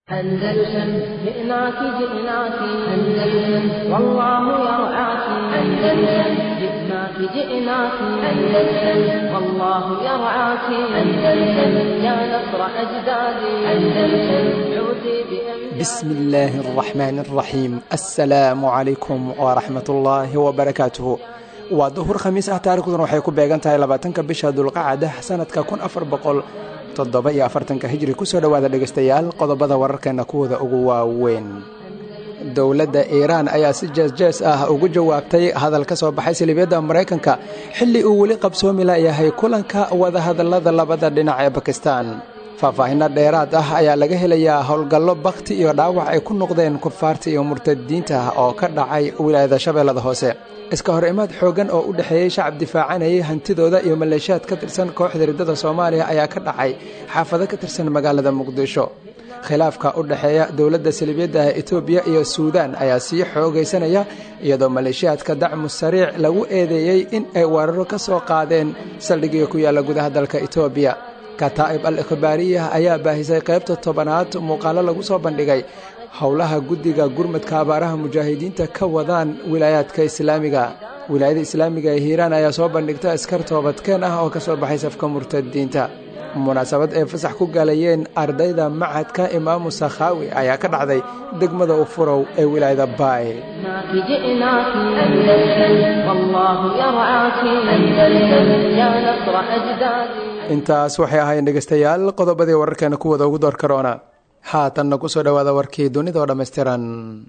أندلسن جئناك جئناك أندلسن والله يرعاك أندلسن جئناك جئناك أندلسن والله يرعاك أندلسن يا نصر أجدادي أندلسن عودي بأمجادي بسم الله الرحمن الرحيم السلام عليكم ورحمة الله وبركاته waa duhur khamiis ah taarikhdan waxay ku beegan tahay labaatanka bisha dulqacada sanadka kun afar boqol toddoba iyo afartanka hijri kusoo dhowaada dhegaystayaal qodobada wararkeena kuwooda ugu waaweyn dowladda iiraan ayaa si jees-jees ah ugu jawaabtay hadal ka soo baxay silibyadda maraykanka xilli uu weli qabsoomi layahay kulanka wadahadallada labada dhinac ee bakistan faahfaahinno dheeraad ah ayaa laga helayaa howlgallo bakhti iyo dhaawac ay ku noqdeen kufaarta iyo murtadiinta oo ka dhacay wilaayada shabeellada hoose iska hor imaad xooggan oo u dhexeeyey shacab difaacanayay hantidooda iyo maleeshiyaad ka tirsan kooxda riddada soomaaliya ayaa ka dhacay xaafado ka tirsan magaalada muqdisho khilaafka u dhexeeya dowladda salibiyadda etoobiya iyo suudaan ayaa sii xoogaysanaya iyadoo maleeshiyaadka dacmu sariic lagu eedeeyey in ay weeraro ka soo qaadeen saldhigii ku yaalla gudaha dalka etoobiya kataa'ib al ikhbaariyah ayaa baahisay qaybta tobanaad muuqaallo lagu soo bandhigay howlaha guddiga gurmadka abaaraha mujaahidiinta ka wadaan wilaayaadka islaamiga wilaayada islaamiga ee hiiraan ayaa soo bandhigta askar toobadkeen ah oo ka soo baxay safka murtadiinta munaasabad ay fasax ku galayeen ardayda macadka imaamu sakhaawi ayaa ka dhacday degmada ufurow ee wilaayada baay جئناك جئناك أندلسن والله يرعاك أندلسن يا نصر أجدادي intaas waxay ahaayeen dhegaystayaal qodobadii wararkeena kuwada ugu door karoona haatanna kusoo dhowaada warkii dunida oo dhammaystiran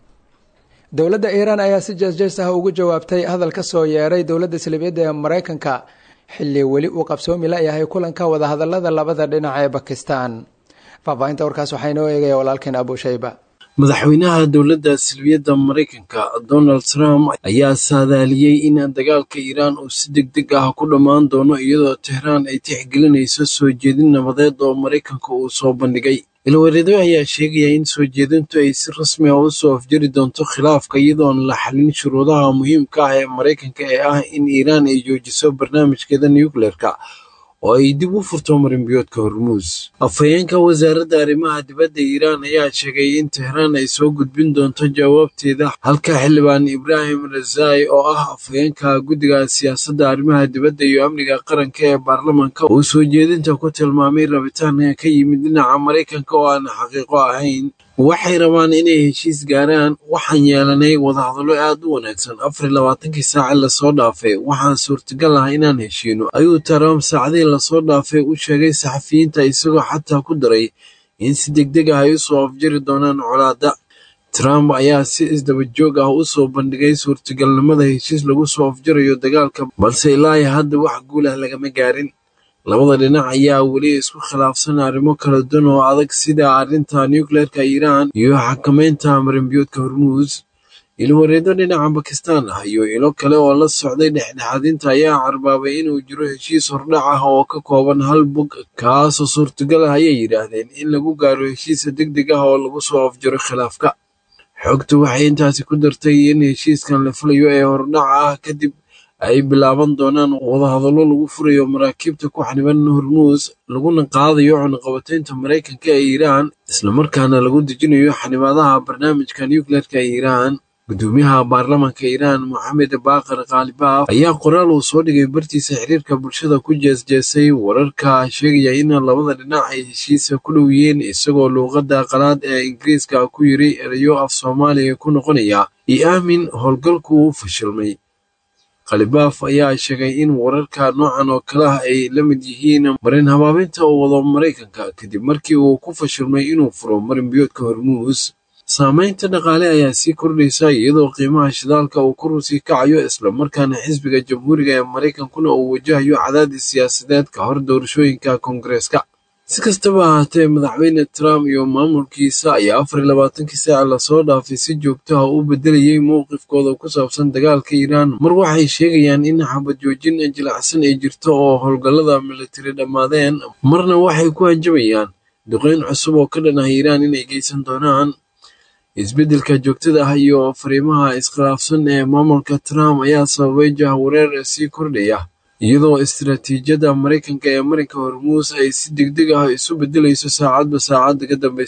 dowladda iiraan ayaa si jees-jees ah ugu jawaabtay hadal ka soo yeeray dowladda salibiyadda ee maraykanka xilli weli uu qabsoomi layahay kulanka wadahadallada labada dhinac ee bakistan faahfaahinta warkaas waxaa inoo eegaya walaalkeen abushayba madaxweynaha dowladda silbiyadda maraykanka donald trump ayaa saadaaliyey in dagaalka iiraan uu si deg deg ah ku dhammaan doono iyadoo tehraan ay tixgelinayso soo jeedin nabadeed oo maraykanka uu soo bandhigay ilwareedo ayaa sheegaya in soo jeedintu ay si rasmi ah u soo afjari doonto khilaafka iyadoon la xalin shuruudaha muhiimka ah ee maraykanka ee ah in iiraan ay joojiso barnaamijkeeda nucleerka oo ay dib u furto marinbiyoodka hormuus afhayeenka wasaaradda arrimaha dibadda iiraan ayaa sheegay in tehraan ay soo gudbin doonto jawaabteeda halka xildhibaan ibraahim razai oo ah afhayeenka guddiga siyaasadda arrimaha dibadda iyo amniga qaranka ee baarlamanka uu soo jeedinta ku tilmaamay rabitaan ka yimid dhinaca maraykanka oo aan xaqiiqo ahayn waxay rabaan inay heshiis gaaraan waxaan yeelanay wadahadallo aad u wanaagsan afar labaatankii saace lasoo dhaafay waxaan suurtagal ah inaan heshiino ayuu trump saacadihii lasoo dhaafay u sheegay saxafiyiinta isagoo xataa ku daray in si deg deg ah ay u soo afjari doonaan colaadda trump ayaa si isdaba joog ah u soo bandhigay suurtagalnimada heshiis lagu soo afjarayo dagaalka balse ilaa hadda wax guul ah lagama gaarin labada dhinac ayaa weli isku khilaafsan arrimo kala duwan oo adag sida arrinta nucleerka iiraan iyo xakameynta marinbiyoodka hormuus ilwareedo dhinaca bakistan ah iyo ilo kale oo la socday dhexdhexaadinta ayaa carbaabay inuu jiro heshiis hordhac ah oo ka kooban hal bog kaasoo suurtagal ah ayay yidhaahdeen in lagu gaaro heshiisa deg deg ah oo lagu soo afjaro khilaafka xogtu waxay intaasi ku dartay in heshiiskan la filayo ee hordhaca ah kadib ay bilaaban doonaan wadahadallo lagu furayo maraakiibta ku xaniban hormuus laguna qaadayo cunaqabataynta maraykanka ee iiraan islamarkaana lagu dejinayo xanibaadaha barnaamijka nucleerka ee iiraan gudoomiyaha baarlamanka iiraan moxamed baaqar kaalibaaf ayaa qoraal uu soo dhigay bartiisa xiriirka bulshada ku jeesjeesay wararka sheegaya in labada dhinac ay heshiisa ku dhow yihiin isagoo luuqadda qalaad ee ingiriiska ku yiri erayo af soomaaliya ku noqonaya io aamin howlgalku uu fashilmay khalibaaf ayaa sheegay in wararka noocan oo kale ah ay la mid yihiin marin habaabinta uu wado maraykanka kadib markii uu ku fashilmay inuu furo marinbiyoodka hormuus saamaynta dhaqaale ayaa sii kordhaysa iyadoo qiimaha shidaalka uu kor usii kacayo islamarkaana xisbiga jamhuuriga ee maraykankuna uu wajahayo cadaadis siyaasadeed ka hor doorashooyinka koongareeska si kastaba ahaatee madaxweyne trump iyo maamulkiisa ayaa afar iyo labaatankii saaca lasoo dhaafay si joogto ah u bedelayay mowqifkooda ku saabsan dagaalka iiraan mar waxay sheegayaan in xabad joojin jilacsan ay jirto oo howlgallada militari dhammaadeen marna waxay ku hanjabayaan duqeyn cusub oo ka dhan ah iiraan inay geysan doonaan isbeddelka joogtada ah iyo fariimaha iskhilaafsan ee maamulka trump ayaa sababay jahwareer sii kordhaya iyadoo istiraatiijiyadda maraykanka ee marinka hormuus ay si degdeg ah isu beddelayso saacadba saacadda ka dambeysa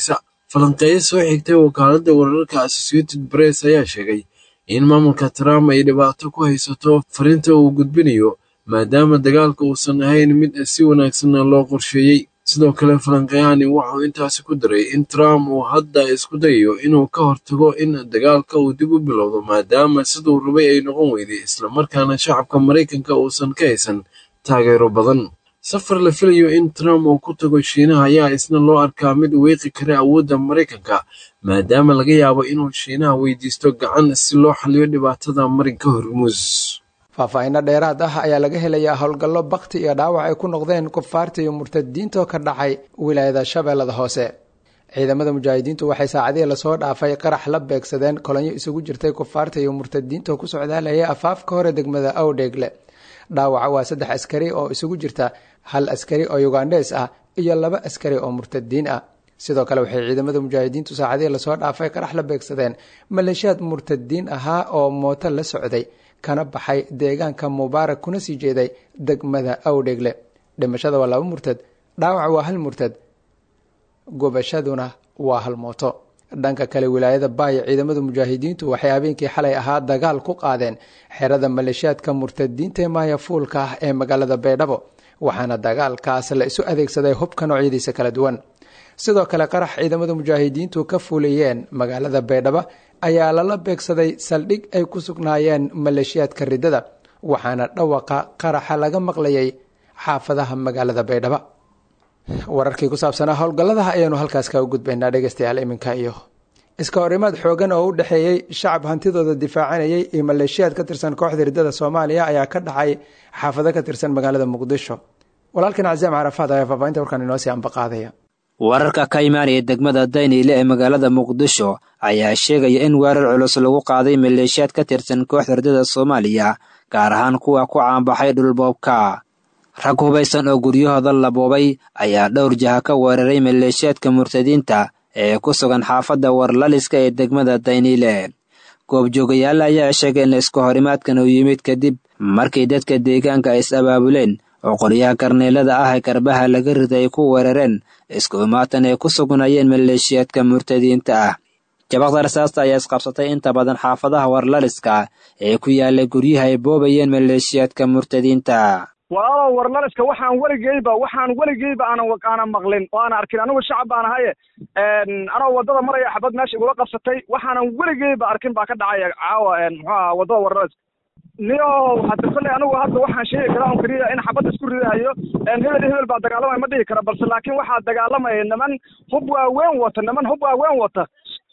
falanqeeyo soo xigtay wakaaladda wararka associated press ayaa sheegay in maamulka trump ay dhibaato ku haysato fariinta uu gudbinayo maadaama dagaalka uusan ahayn mid si wanaagsan loo qorsheeyey sidoo kale falanqeyahani wuxuu intaasi ku daray in trump uu hadda isku dayayo inuu ka hortago in dagaalka uu dib u bilowdo maadaama siduu rabay ay noqon weyday islamarkaana shacabka maraykanka uusan ka haysan taageero badan safar la filayo in trump uu ku tago shiinaha ayaa isna loo arkaa mid weeqi kara awoodda maraykanka maadaama laga yaabo inuu shiinaha weydiisto gacan si loo xaliyo dhibaatada marinka hormuus faahfaahinno dheeraad ah ayaa laga helayaa howlgallo bakti iyo dhaawac ay ku noqdeen kufaarta iyo murtadiinto ka dhacay wilaayada shabeellada hoose ciidamada mujaahidiintu waxay saacadihii lasoo dhaafay qarax la beegsadeen kolonyo isugu jirtay kufaarta iyo murtadiinta ku socdaalaya afaafka hore degmada awdheegle dhaawaca waa saddex askari oo isugu jirta hal askari oo yugandhes ah iyo laba askari oo murtadiin ah sidoo kale waxay ciidamada mujaahidiintu saacadihii lasoo dhaafay qarax la beegsadeen maleeshiyaad murtadiin ahaa oo mooto la socday kana baxay deegaanka mubaarak kuna sii jeeday degmada awdheegle dhimashada waa laba murtad dhaawac waa hal murtad gubashaduna waa hal mooto dhanka kale wilaayada baaya ciidamada mujaahidiintu waxay habeenkii xalay ahaa dagaal ku qaadeen xerada maleeshiyaadka murtadiinta ee maaya fuulka ah ee magaalada baydhabo waxaana dagaalkaas la isu adeegsaday hubka noocyadiisa kala duwan sidoo kale qarax ciidamada mujaahidiintu ka fuliyeen magaalada baydhabo ayaa lala beegsaday saldhig ay ku sugnaayeen maleeshiyaadka ridada waxaana dhawaqa qaraxa laga maqlayay xaafadaha magaalada baydhabo wararkii ku saabsanaa howlgalladaha ayaanu halkaas kaga gudbaynaa dhegeystayaal iminka iyo iska horimaad xoogan oo u dhexeeyey shacab hantidooda difaacanayay iyo maleeshiyaad ka tirsan kooxda ridada soomaaliya ayaa ka dhacay xaafado ka tirsan magaalada muqdisho walaalkan caziam carafaad ayaa faafahinta warkaan inoo sii ambaqaadaya wararka ka imaanaya degmada dayniile ee magaalada muqdisho ayaa sheegaya in weerar culus lagu qaaday maleeshiyaad ka tirsan kooxda ridada soomaaliya gaar ahaan kuwa ku caanbaxay dhulboobka rag hubaysan oo guryahooda la boobay ayaa dhowr jaha ka weeraray maleeshiyaadka murtadiinta ee ku sugan xaafadda warlaliska ee degmada dayniile goobjoogayaal ayaa sheegay in isku horimaadkan uu yimid kadib markii dadka deegaanka ay is abaabuleen oo qoryaha karneelada ah ee garbaha laga riday ay ku weerareen isku imaatan ay ku sugnayeen maleeshiyaadka murtadiinta ah jabaqda rasaasta ayaa isqabsatay inta badan xaafadaha warlaliska ee ku yaala guryaha ay boobayeen maleeshiyaadka murtadiinta walaalow warlaliska waxaan weligeyba waxaan weligeyba aanan aanan maqlin oo aan arkin anigu shacab baan ahaye anoo waddada maraya xabad meesha igula qabsatay waxaanan weligeyba arkin baa ka dhacaya caawa muxuu aha waddada warlaliska niyo hadda kolley anigu hadda waxaan sheegi karaa on keliya in xabad isku ridahayo hebel hebel baa dagaalamaya ma dhihi kara balse laakiin waxaa dagaalamaya niman hub waaweyn wata niman hub waaweyn wata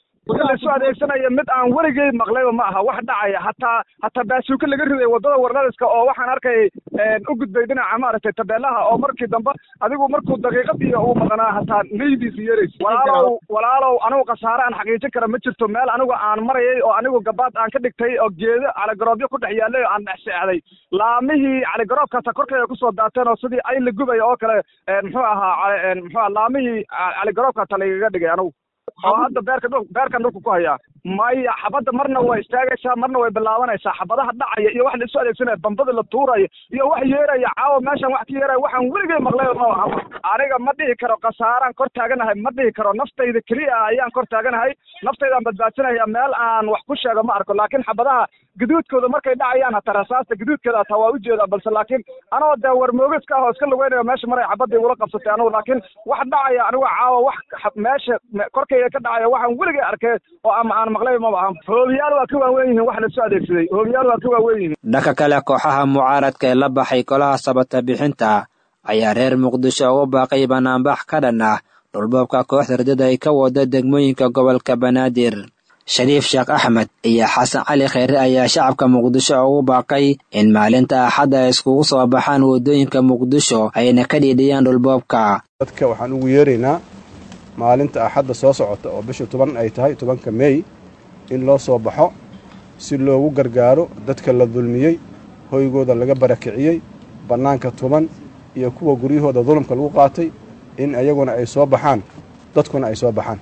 laisu adeegsanaya mid aan weligey maqlayba ma aha wax dhacaya hataa hataa baasuuka laga riday waddada warlaliska oo waxaan arkay u gudbay dhinaca maaragtay tabeelaha oo markii dambe adigu markuu daqiiqad iyo uu maqnaa hataa neydiisa yeerays walaalow walaalow anigu khasaare aan xaqiijin kara ma jirto meel anigu aan marayay oo anigu gabaad aan ka dhigtay oo geedo caligaroobyo ku dhex yaallay oo aan dhex seexday laamihii caligaroobkaasa korkayga kusoo daateen oo sidii ay la gubay oo kale muxuu ahaa muxuu aha laamihii caligaroobkaasa lagaga dhigay anigu oo hadda beerka dhul beerkan dhulka ku hayaa maya xabadda marna way istaagaysaa marna way bilaabanaysaa xabadaha dhacaya iyo wax la isu adeegsanaya bambada la tuuraya iyo wax yeeraya caawa meeshan wax ka yeeraya waxaan weligay maqlay ma aha aniga ma dhihi karo khasaaraan kor taaganahay ma dhihi karo naftayda keliya ayaan kor taaganahay naftaydaan badbaadsanaya meel aan wax ku sheego ma arko laakiin xabadaha gaduudkooda markay dhacayaan hataa rasaasta gaduudkeeda hataa waa ujeedaa balse laakiin anoo dee warmoogiska ah oo iska lugeynayo meesha maray xabadda igula qabsatay anigu laakiin wax dhacaya anigu caawa wax meesha korkayga ka dhacaya waxaan weligay arkay oo ama aan maqlay maba aha hoobiyaal waa ka waaweyn yihiin wax la isu adeegsaday hoobiyaal waa ka waaweyn yihiin dhanka kale kooxaha mucaaradka ee la baxay golaha sabata bixinta ayaa reer muqdisho ugu baaqay banaanbax ka dhan ah dhulboobka kooxda ridada ay ka wada degmooyinka gobolka banaadir shariif sheekh axmed iyo xasan cali kheyre ayaa shacabka muqdisho ugu baaqay in maalinta axadda ay iskugu soo baxaan waddooyinka muqdisho ayna ka dhiidhiyaan dhulboobka dadka waxaan ugu yeeraynaa maalinta axadda soo socota oo bisha toban ay tahay tobanka meey in loo soo baxo si loogu gargaaro dadka la dulmiyey hoygooda laga barakiciyey bannaanka tuban iyo kuwa guryahooda dulumka lagu qaatay in ayaguna ay soo baxaan dadkuna ay soo baxaan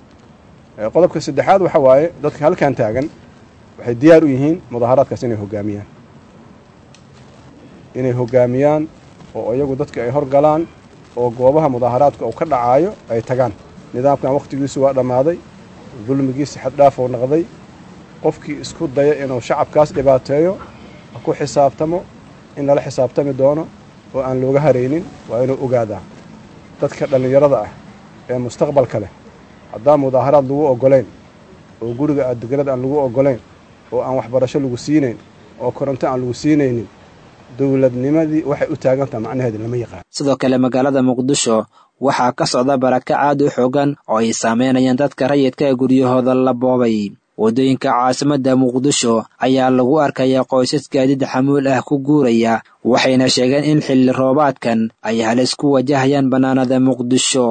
qodobka saddexaad waxa waaye dadka halkan taagan waxay diyaar u yihiin mudaaharaadkaas inay hoggaamiyaan inay hoggaamiyaan oo iyagu dadka ay horgalaan oo goobaha mudaaharaadka uu ka dhacaayo ay tagaan nidaamkan wakhtigiisu waa dhammaaday dulmigiisi xaddhaaf uu noqday qofkii isku daya inuu shacabkaas dhibaateeyo ha ku xisaabtamo in lala xisaabtami doono oo aan looga haraynin waa inuu ogaadaa dadka dhallinyarada ah ee mustaqbalka leh haddaan mudaaharaad lagu oggolayn oo guriga adeganada aan lagu oggolayn oo aan waxbarasho lagu siinayn oo koronto aan lagu siinaynin dowladnimadii waxay u taagantaha macnaheeda lama yaqaan sidoo kale magaalada muqdisho waxaa ka socda barakac aad u xoogan oo ay saameynayaan dadka rayidka ee guryahooda la boobay waddooyinka caasimadda muqdisho ayaa lagu arkayaa qoysas gaadiid xamuul ah ku guuraya waxayna sheegeen in xilli roobaadkan ay halis ku wajahayaan bannaanada muqdisho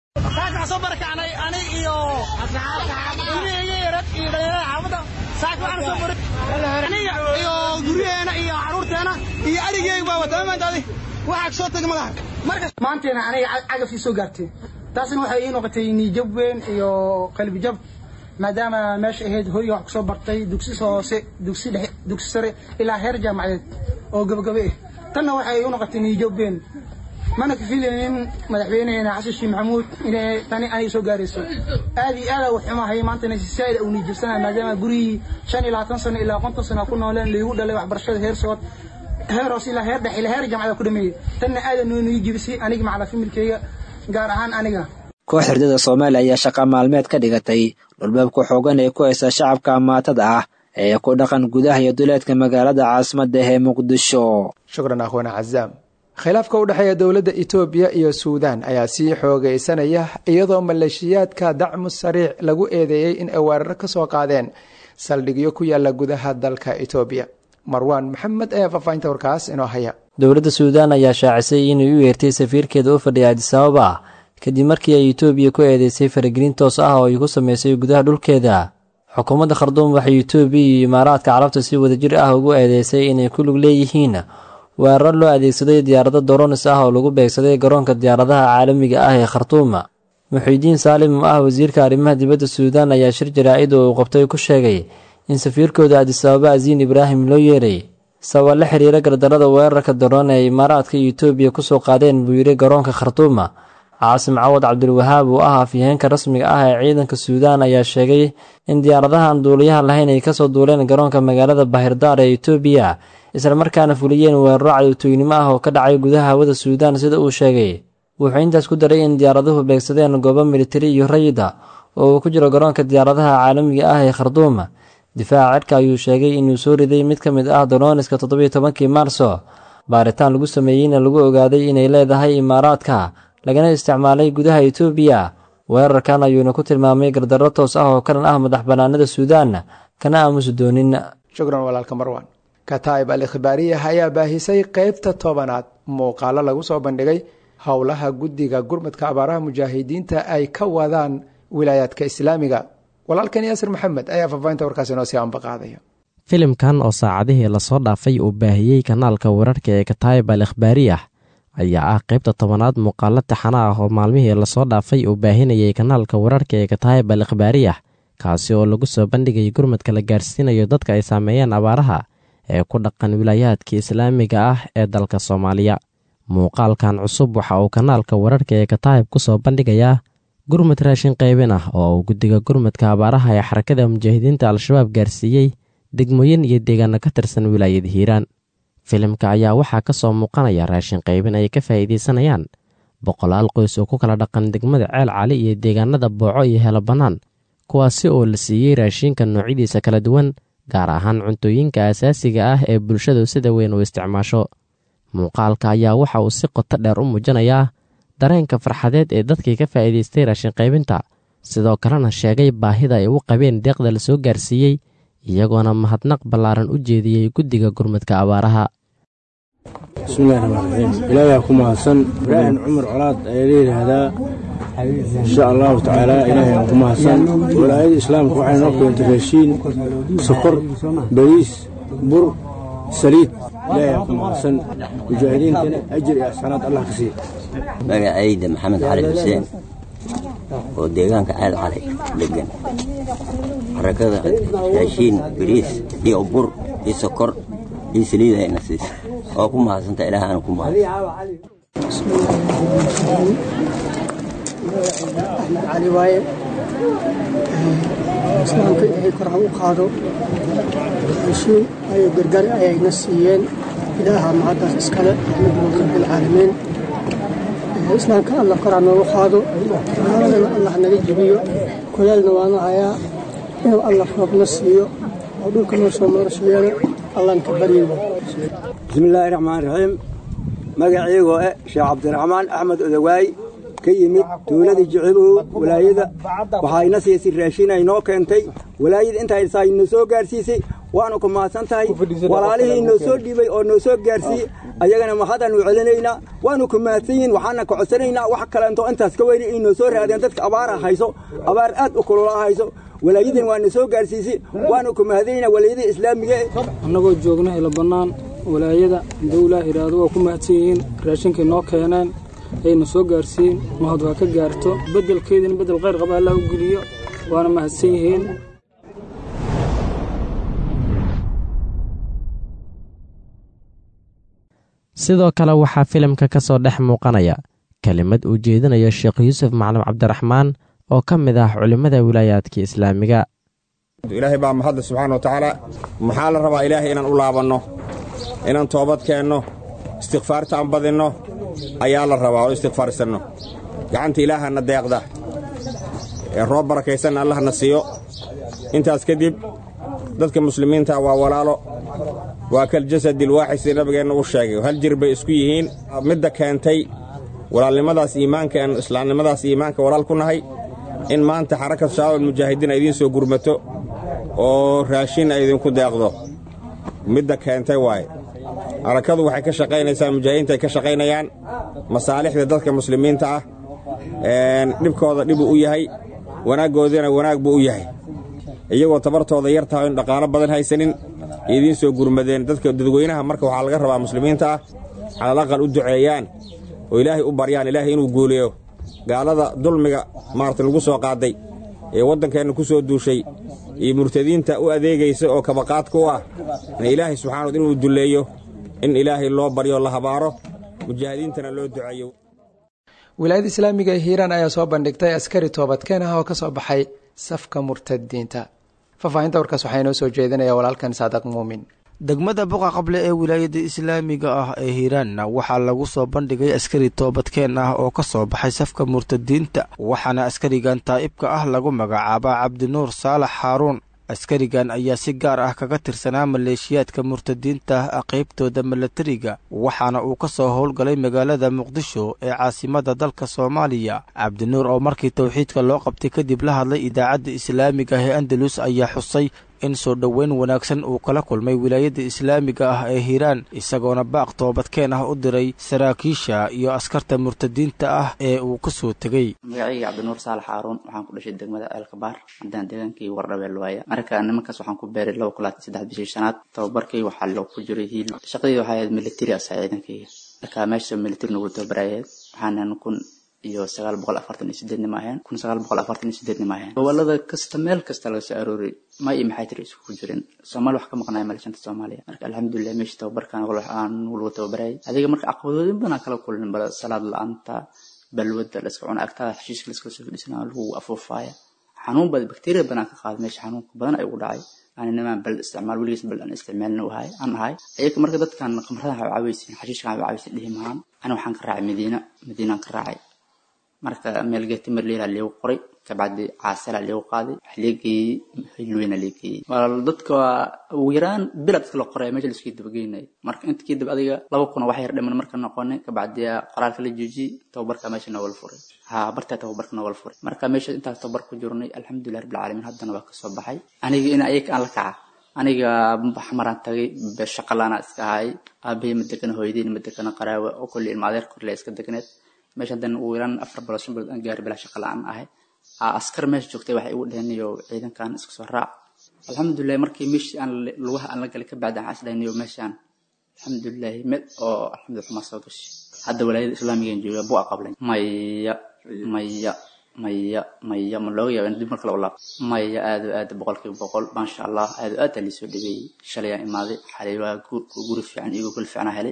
maanteena aniga cagafii soo gaartay taasna waxay ii noqotay niijab weyn iyo qalbijab maadaama meesha ahayd hooyga wax kusoo bartay dugsi hoose dugsi dhexe dugsi sare ilaa heer jaamacadeed oo gabagabe ah tanna waxay ii noqotay niijab weyn mana ka filaynin madaxweyneheena xasan sheekh maxamuud inay tani aniga soo gaarayso aad iyo aad wax xumahay maantana si saa'id uu niijabsanaya maadaama gurigii shan iyo labaatan sano ilaa konton sano ku nooleen liigu dhalay waxbarashada heer sood heer hoose ilaa heer dhexe ilaa heer jaamacada ku dhameeyey tanna aadan noo nii jibisay aniga macala familkeyga gaar ahaan aniga koox herdada soomaaliya ayaa shaqa maalmeed ka dhigatay dhulbaabka xoogan ee ku haysta shacabka amaatada ah ee ku dhaqan gudaha iyo duleedka magaalada caasimadda ee muqdisho shukran akhwana cazaam khilaafka u dhexeeya dowladda etoobiya iyo suudaan ayaa sii xoogaysanaya iyadoo maleeshiyaadka dacmu sariic lagu eedeeyey in ay weeraro ka soo qaadeen saldhigyo ku yaala gudaha dalka etoobiya marwaan maxamed ayaa faahfaahinta warkaas inoo haya dowladda suudaan ayaa shaacisay inay u yeertay safiirkeeda u fadhiya adisababa kadib markii ay etoobiya ku eedeysay faragelin toos ah oo ay ku sameysay gudaha dhulkeeda xukuumadda kharduum waxay etoobiya iyo imaaraadka carabta si wadajir ah ugu eedeysay inay ku lug leeyihiin weeraro loo adeegsaday diyaarado doronis ah oo lagu beegsaday garoonka diyaaradaha caalamiga ah ee khartuum muxiidiin saalim oo ah wasiirka arrimaha dibadda suudaan ayaa shir jaraa'id oo uu qabtay ku sheegay in safiirkooda adisababa asiin ibraahim loo yeeray sabab la xiriira gardarada weerarka daroon ee imaaraadka iyo etoobiya kusoo qaadeen buu yidhi garoonka khartuuma caasim cawad cabdilwahaab oo ah afyaheenka rasmiga ah ee ciidanka suudaan ayaa sheegay in diyaaradahan duuliyaha lahayn ay kasoo duuleen garoonka magaalada bahirdaar ee etoobiya islamarkaana fuliyeen weeraro cadowtooynimo ah oo ka dhacay gudaha hawada suudaan sida uu sheegay wuxuu intaas ku daray in diyaaraduhu beegsadeen goobo militari iyo rayida oo uu ku jiro garoonka diyaaradaha caalamiga ah ee kharduum difaaca cirka ayuu sheegay inuu soo riday mid ka mid ah dolooniska toddobiyo tobankii maarso baaritaan lagu sameeyeyna lagu ogaaday inay leedahay imaaraadka lagana isticmaalay gudaha etoobiya weerarkan ayuuna ku tilmaamay gardarro toos ah oo kalan ah madax bannaanada suudaan kana aamusi doonin shukran walaalka marwan kataa'ib al ikhbaariyah ayaa baahisay qeybta tobanaad muuqaalo lagu soo bandhigay howlaha guddiga gurmadka abaaraha mujaahidiinta ay ka wadaan wilaayaadka islaamiga walaalkan yaasir maxamed ayaa faahfaahinta warkaas inoo sii ambaqaadaya filimkan oo saacadihii lasoo dhaafay uu baahiyey kanaalka wararka ee kataayib al ikhbaariyah ayaa ah qaybta tobanaad muuqaalo taxana ah oo maalmihii lasoo dhaafay uu baahinayay kanaalka wararka ee kataayib al ikhbaariyah kaasi oo lagu soo bandhigay gurmadka la gaarsiinayo dadka ay saameeyeen abaaraha ee ku dhaqan wilaayaadka islaamiga ah ee dalka soomaaliya muuqaalkan cusub waxa uu kanaalka wararka ee kataayib ku soo bandhigayaa gurmad raashin qaybin ah oo uu guddiga gurmadka abaaraha ee xarakada mujaahidiinta al-shabaab gaarsiiyey degmooyin iyo deegaano ka tirsan wilaayada hiiraan filimka ayaa waxaa ka soo muuqanaya raashin qaybin ay ka faa'iidaysanayaan boqolaal qoys oo ku kala dhaqan degmada ceel cali iyo deegaanada booco iyo helo bannaan kuwaasi oo la siiyey raashinka noocyadiisa kala duwan gaar ahaan cuntooyinka asaasiga ah ee bulshadu sida weyn u isticmaasho muuqaalka ayaa waxa uu si qoto dheer u muujinayaa dareenka farxadeed ee dadkii ka faa'iidaystay raashin qaybinta sidoo kalena sheegay baahida ay u qabeen deeqda la soo gaarsiiyey iyagoona mahadnaq ballaaran u jeediyey guddiga gurmadka abaaraha bismillahi raxmaan raxiim ilaahay ku mahadsan ibraahim cumar colaad ayaa la yidhaahdaa insha allahu tacaala ilaahay ku mahadsan walaayada islaamka waxay noo keentay raashiin sokor bariis bur saliid ilaahay ku mahadsan mujaahidiintana ajir iyo axsanaad allah ka siiya magacayda maxamed cali xuseen oo deegaanka ceel cali degan xarakada raashiin bariis iyo bur iyo sokor iyo saliid ayna siisa oo ku mahadsanta ilaah aanu ku mahadsan axmed cali waaye islaamka ilaahay kor ha u qaado heshiin ayo gargaar ayayna siiyeen ilaaha mahaddaas iskale axmed rabbilcaalamiin islaamka allah kor ha noogu qaado gaaladana allah naga jibiyo kulaalna waana hayaa inuu allah roobna siiyo oo dhulka noo soo marashiyeena allaan ka baryayna bismillaahi raxmaan raxiim magaciigoo eh sheekh cabdiraxmaan axmed odawaay ka yimid tuuladii jicibow walaayada waxayna siisay raashin ay noo keentay walaayada intaysaa inoo soo gaarsiisay waanu ku mahadsan tahay walaalihii inoo soo dhiibay oo noo soo gaarsiiyey ayagana mahadaanu celinaynaa waanu ku mahadsan yihin waxaana ka codsanaynaa wax kaleento intaas ka weyni inoo soo raadeen dadka abaara hayso abaar aad u kulula hayso walaayadan waana soo gaarsiisay waanu ku mahadanaynaa walaayada islaamiga annagoo joogna ila bannaan walaayada dawlaa iraado waa ku mahadsan yihiin raashinkay noo keeneen ayna soo gaarsiin mahad waa ka gaarto beddelkeedina beddel khayr qaba allah u geliyo waana mahadsan yihiin sidoo kale waxaa filimka ka soo dhex muuqanaya kelimad uu jeedinayo sheekh yuusuf macalin cabdiraxmaan oo ka mid ah culimmada wilaayaadka islaamiga ilaahay baa mahadle subxaana wa tacaala maxaa la rabaa ilaahay inaan u laabanno inaan toobad keenno istikfaarta aan badinno ayaa la rabaa oo istikfaarsanno gacanta ilaahana deeqda ee roob barakaysanna allahna siiyo intaas kadib dadka muslimiinta waa walaalo waa kaljasadi alwaaxid sida nabigeenna u sheegay hal jir bay isku yihiin midda keentay walaalnimadaas iimaanka aan islaamnimadaas iimaanka walaal ku nahay in maanta xarakad shabaab almujaahidiin ay idiin soo gurmato oo raashin ay idinku deeqdo midda keentay waaye harakadu waxay ka shaqaynaysaa mujaahidiinta ay ka shaqaynayaan masaalixda dadka muslimiinta ah dhibkooda dhibuu u yahay wanaaggoodana wanaag buu u yahay iyagoo tabartooda yar tahay in dhaqaalo badan haysanin idiin soo gurmadeen dadka dadweynaha marka waxaa laga rabaa muslimiinta ah calal aqal u duceeyaan oo ilaahay u baryaan ilaahay inuu guuleeyo gaalada dulmiga maarata lagu soo qaaday ee waddankeenna ku soo duushay iyo murtadiinta u adeegaysa oo kabaqaadka u ah in ilaahay subxana wad inuu dulleeyo in ilaahay loo baryo la habaaro mujaahidiintana loo duceeyo wilaayada islaamiga ee hiiraan ayaa soo bandhigtay askari toobadkeen ah oo ka soo baxay safka murtadiinta faahfaahinta warkaas waxaa inoo soo jeedinaya walaalkan saadaq muumin degmada buqa qable ee wilaayada islaamiga ah ee hiiraanna waxaa lagu soo bandhigay askari toobadkeen ah oo ka soo baxay safka murtadiinta waxaana askarigan taa'ibka ah lagu magacaabaa cabdinuur saalax xaaruun askarigan ayaa si gaar ah kaga tirsanaa maleeshiyaadka murtadiinta ah qaybtooda milatariga waxaana uu ka soo howlgalay magaalada muqdisho ee caasimada dalka soomaaliya cabdinuur oo markii towxiidka loo qabtay kadib la hadlay idaacadda islaamiga ah ee andalus ayaa xusay in soo dhoweyn wanaagsan uu kala kulmay wilaayada islaamiga ah ee hiiraan isagoona baaq toobadkeen ah u diray saraakiisha iyo askarta murtadiinta ah ee uu ka soo tegey magacayga cabdinuur saalax xaaruun waxaan ku dhashay degmada eelkabaar haddaan deegaankii wardhabeel waaya marka nimankaas waxaan ku beeray laba kulaad saddex bishii shanaad tababarkii waxaa loo ku jiray hiil shaqadii waxay ahayd military asa ciidankayga marka meesha military nagu tababarayeed waxaanan kun iyo sagaal boqol afartan iyo sideed nima aheen kun sagaal boqol afartan iyo sideed nima aheen gobolada kasta meel kasta laga soo arooriyay ma iyo maxay tiri isku jirin soomaali wax ka maqnaya malashanta soomaaliya marka alxamdulilah meesha tababarkan aan lagu tababarayay adiga marka caqabadooyin badan kala kulin bala salaad la-aanta balwada la iska cuna agtaada xashiishka la iska soo fadhiisana lagu afuufaaya xanuun badan bakteeriya badan ka qaada meesha xanuunka badan ay ugu dhacay aan nimaan bal isticmaal weligiis bal aan isticmaalna ahay aan ahay ayaga marka dadkan qamradaha waxaa caaweysin xashiishkan waxaa caaweysin dhihi mahaan ana waxaan ka raacay madiina madiinaan ka raacay marka meel geeti marleela leegu qoray kabacdi caasala leegu qaaday wax leegeeyey hilweyna leegeeyey dadka ugu yaraan bilad dadka la qoray meesha laisku dabageynay marka inta kadib adiga laba kuna wax yar dhiman marka noqonay kabacdi qoraalka la joojiyey tababarka meesha noogala furay ha bartaa tababarka noogala furay marka meesha intaas tababar ku jirnay alxamdulilah rabbil caalamiin haddana waa kasoo baxay aniga in ayaga aan la kaca aniga xamaraan tagay shaqalaana iska ahay aabahey ma degana hooyadeyna ma degana qaraawe oo kulli ilma adeer korle iska degneed meesha haddana ugu yaraan afar bilood shan bilood aan gaari bilaa shaqa la-aan ahay askar meesha joogtay waxay igu dheheen iyo ciidankan iska soo raac alxamdulilahi markii meeshii aan lugaha aan la galay kabacdi aan isdhahniyo meeshaan alxamdulilahi meel oo alxamdulillah xumaa soo gashay hadda walaayada islaamigan jooga buu aqablay maya maya maya maya ma looga yaaba in dib markale u laab maya aad aad boqolkiiba boqol maasha allah aad aad aa liisoo dhageeyey shalayaan imaaday xalay waa guri fiican iyago kul fiicana helay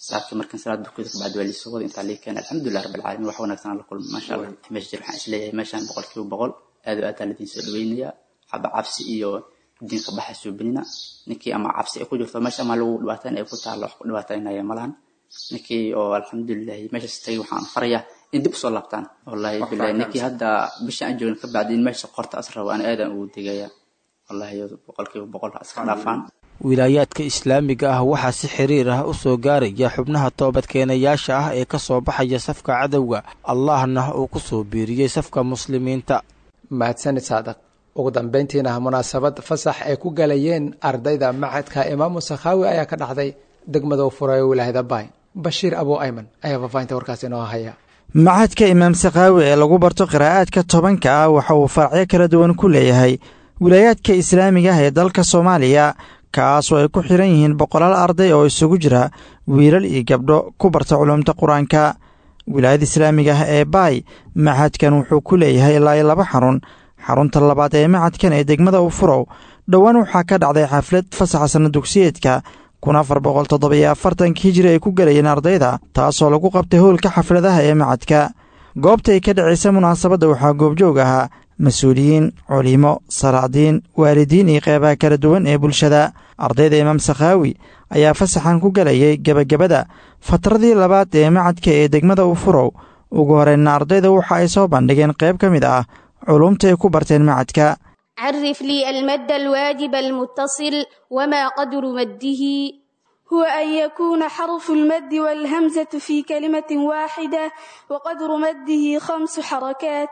saabkii markan salaad dukada kabacdi waa liisoo wada intaa lii keenay alxamdulilah rabbi alcaalamiin wax wanaagsan la kulma maasha allah meesha jir waxaan isleeyahay meeshaan boqolkiiba boqol aad o aad aa ladiin soo dhaweynaya xaba cabsi iyo diinka baxa suubinina ninkii ama cabsi ay ku jirto meesha ama lagu dhibaataan ay ku taalo wax ku dhibaataynaya malahan ninkii oo alxamdulilahi meeshaas tagay waxaan farayaa in dib usoo laabtaan wallahi bilahi ninkii hadda bisha aan joogin ka bacdi in meesha qorta as rabo aan aadan ugu degaya wallahi boqolkiiba boqol ha iska dhaafaan wilaayaadka islaamiga ah waxaa si xiriir ah u soo gaaraya xubnaha toobadkeenayaasha ah ee ka soo baxaya safka cadowga allahna uu ku soo biiriyey safka muslimiinta mahadsanid saadaq ugu dambeyntiina munaasabad fasax ay ku galayeen ardayda macadka imaamu sakhaawi ayaa ka dhacday degmada u furay wilaayada baay bashiir abuu ayman ayaa faafahinta warkaasi inoo haya macadka imaam sakhaawi ee lagu barto qiraa'aadka tobanka ah waxa uu faracyo kala duwan ku leeyahay wilaayaadka islaamiga ah ee dalka soomaaliya kaasoo ay ku xiran yihiin boqolaal arday oo isugu jira wiilal iyo gabdho ku barta culumta qur-aanka wilaayada islaamiga ah ee baay macadkan wuxuu ku leeyahay ilaa iyo laba xarun xarunta labaad ee macadkan ee degmada ufurow dhowaan waxaa ka dhacday xaflad fasaxa sanna dugsiyeedka kun afar boqol toddobiyo afartanka hijiri ay ku galayeen ardayda taasoo lagu qabtay howlka xafladaha ee macadka goobta ay ka dhacaysa munaasabadda waxaa goobjoog ahaa mas-uuliyiin culimo salaadiin waalidiin iyo qeybaha kala duwan ee bulshada ardayda imaam sakhaawi ayaa fasaxan ku galayay gebagabada fatradii labaad ee macadka ee degmada ufurow ugu horeyna ardayda waxa ay soo bandhigeen qayb ka mid ah culumta ay ku barteen macadka عرف لي المد الواجب المتصل وما قدر مده هو أن يكون حرف المد والهمزة في كلمة واحدة وقدر مده خمس حركات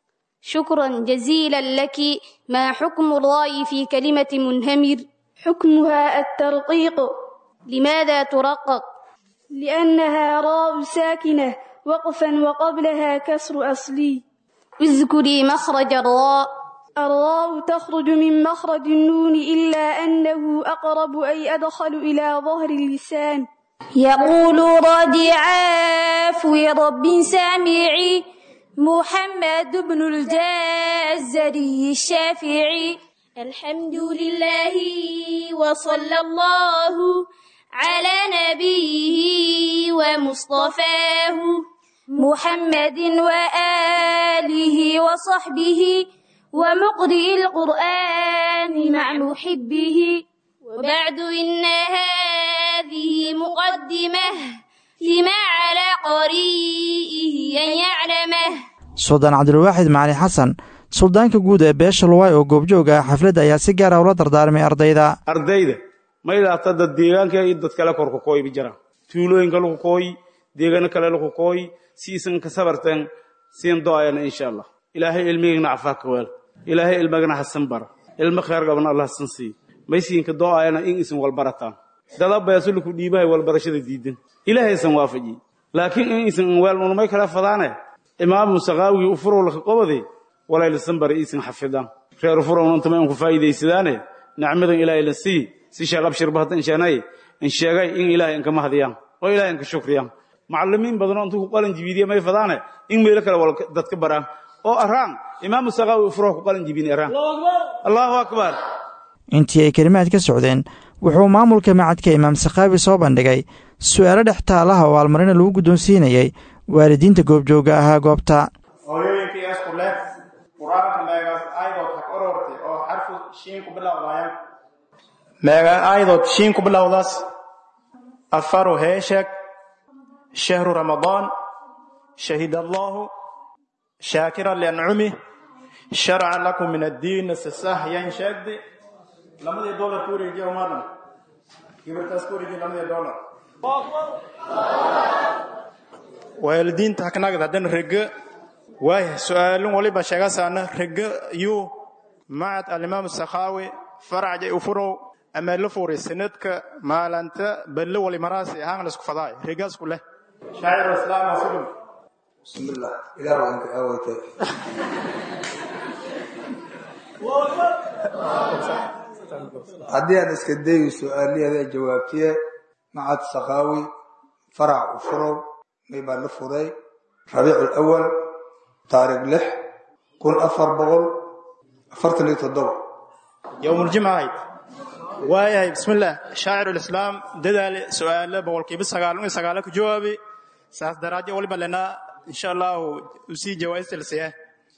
شكرا جزيلا لك ما حكم الراء في كلمة منهمر حكمها الترقيق لماذا ترقق لأنها راء ساكنة وقفا وقبلها كسر أصلي اذكري مخرج الراء الراء تخرج من مخرج النون إلا أنه أقرب أي أدخل إلى ظهر اللسان يقول رادي عافو رب سامعي محمد بن الجزري الشافعي الحمد لله وصلى الله على نبيه ومصطفاه محمد وآله وصحبه ومقرئ القرآن مع محبه وبعد إن هذه مقدمة لما على قريئه أن يعلمه suldaan cabdilwaaxid macali xasan suldaanka guud ee beesha luwaay oo goobjoog ah xafladda ayaa si gaara ula dardaarmay ardayda ardayda maydaata dad deegaanka iyo dad kale korka kooy ba jiraan tuulooyinka lagu kooy deegaano kale lagu kooy si isan ka sabarteen siin do-ayana insha allah ilaahay ilmigana cafaa ka weel ilaahay ilmagana hasan bara ilmo kheer gabana allah hasan siiy maysiinka do-ayana in isan walbarataan dada beesuluku dhiibahay walbarashada diidan ilaahay isan waafajiy laakiin in isan weel unumay kala fadaane imaamu saqaawigii ufurow laka qobade walaylasan bara iisan xafidaan reer ufurown intama in ku faa'iidaysadaane nacmadan ilaahay la sii si sheekh abshirba hadda inshaanay in sheegay in ilaahay inkama hadiyaan oo ilaahay inka shukriyaan macallimiin badanoo intuu ku qalin jibiidiya may fadaane in meelo kale wal dadka baraan oo araan imaamu saqaawi ufurow ku qalin jibini araan allahu akbar intii ay kelimaad ka socdeen wuxuu maamulka macadka imaam sakhaawi soo bandhigay su'aalo dhex taalaha oo almarina lagu guddoonsiinayay waalidiinta goobjooga ahaa goobta hooyooyinkii isku leh qur-aanka meegaas aayadood ha orortay oo xarfu shiin ku bilowdayan meega aayadood shiin ku bilowdaas afaru heesheg shahru ramadaan shahid allahu shaakira liancumih sharca lakum min addiin sasahyan sheegdi lamadii dolar ku wareejiya umaadhan gibirtaas ku wareejiya lamadii dolar waalidiinta haknagad haddana rege waaya su-aalin waliba sheegasaana rege yuu macad alimaam sakhaawi faracjay ufurow ama la furay sanadka maalanta balle wali maraasi ahaan la isku fadaay regaasku leh shaacir islaam aslim bismillah ilaah waan ka aawaytay haddii aad iska dayi su-aaliyaada jawaabtiye macad sakhaawi farac ufurow may baa la furay rabiic alawal taariikh lix kun afar boqol afartan iyo toddoba yowmuljimca ahayd waayahay bismillaah shaacirulislaam dadaale su'aalo boqolkiiba sagaalun iyo sagaalo ku jawaabi saas daraadyo waliba lenaa insha allahu usii jawaastilsiya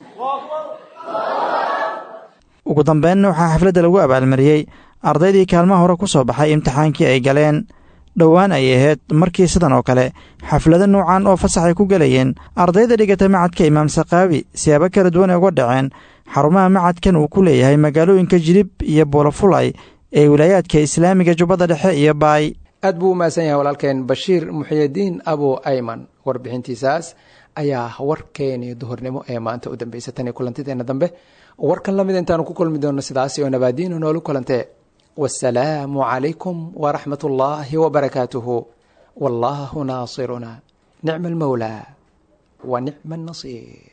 ugu dambeynna waxaa xafladda lagu abaalmariyey ardaydii kaalmaha hore ku soo baxay imtixaankii ay galeen dhowaan ay ahayd markii sidan oo kale xaflado nuucan oo fasax ay ku gelayeen ardayda dhigata macadka imaam sakaawi siyaabo kala duwan ay uga dhaceen xarumaha macadkan uu ku leeyahay magaalooyinka jilib iyo boolofulay ee wilaayaadka islaamiga jubbadda dhexe iyo baay aad buu u mahadsan yahay walaalkeen bashiir muxyidiin abu ayman warbixintiisaas ayaa warkeenii duhurnimo ee maanta u dambeysay tan iyo kulantideenna dambe warkan lamid intaanu ku kulmi doonno sidaasi oo nabaadiinu noolu kulantee wasalaamu calaykum waraxmat ullaahi wabarakaatuhu wallaahu naasiruna nicma almawlaa wa nicma annasiir